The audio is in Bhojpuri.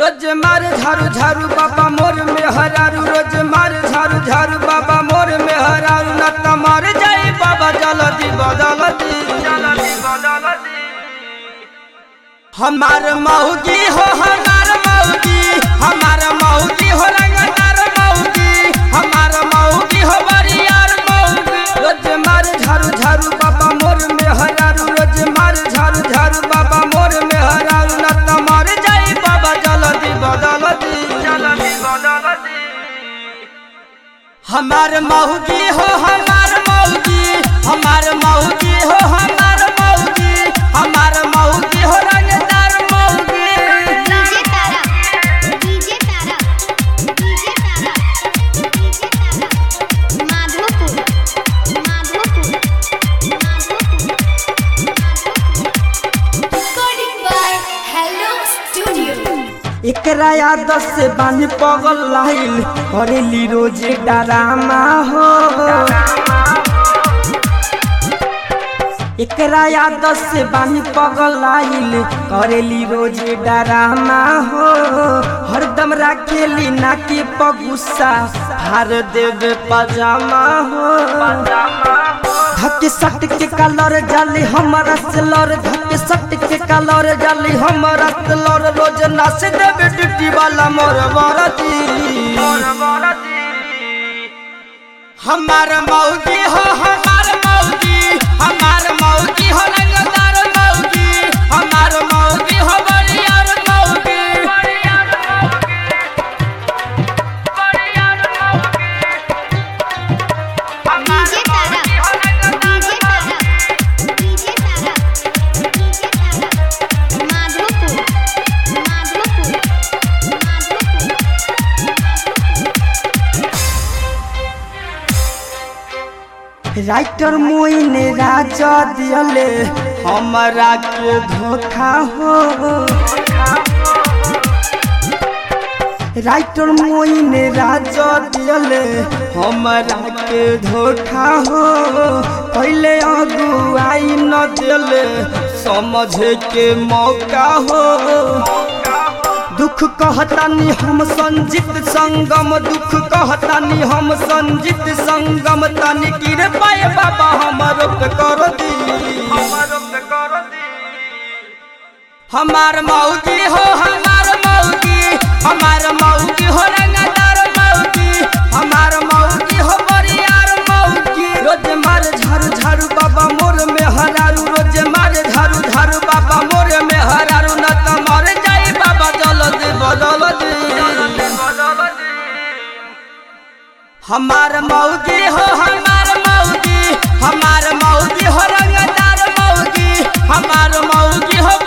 रोज मार झारू झारू बाबा मोर में हरारू रोज मार झारू झारू बाबा मोर में हरारू न त मर जाई बाबा जल्दी बदलती हमार मौगी हो हमार मौगी हमार मौगी हो रंगदार मौगी हमार मौगी हो बरियार मौगी रोज मार झारू झारू बाबा मोर में हरारू रोज मार झारू झारू बाबा मोर में हरारू न त मर जाई बाबा जल्दी बदलती हमार मौगी हो हमार मौगी हमार मौगी हो हमार मौगी हमार मौगी हो रंगदार मौगी DJ Tara DJ Tara DJ Tara DJ Tara Madhopur Madhopur Madhopur recording by hello studio एकरा याद से बानी पगल लाइल करेली रोजे डरामा हो एकरा याद से बानी पगल लाइल करेली रोजे डरामा हो हरदम राखेली नाके पगुस्सा हार देवे पजामा हो धक्के सट के कलर जाली हमारा से लड़ धक्के सट के कलर जाली हमारा से लड़ रोज नाच देवे ड्यूटी वाला मोर बरती हमार मौगी हो हमार मौगी हमार मौगी हो रंगदार मौगी हमार मौगी हो बरियार मौगी DJ Tara DJ Tara DJ Tara DJ Tara Madhopur Madhopur Madhopur writer मोइने राजा दियले हमरा के धोखा हो राइटर मोइने राजा दियले हमरा के धोखा हो पहले अगुआई न दिले समझे के मौका हो दुख कहतानी हम संजित संगम दुख कहतानी हम संजित संगम तानी गिर पाए बाबा हमर पे कर दी हमार मौगी हो हमार मौगी हमार मौगी हो रंगदार मौगी हमार मौगी हो बरियार मौगी रोज मार झारू झारू बाबा मोर में हरारू रोज मार झारू झारू बाबा मोर में हरारू न त मर जाई बाबा जल्दी बदल दी हमार मौगी हो हमार मौगी हमार मौगी हो रंगदार मौगी हमार मौगी हो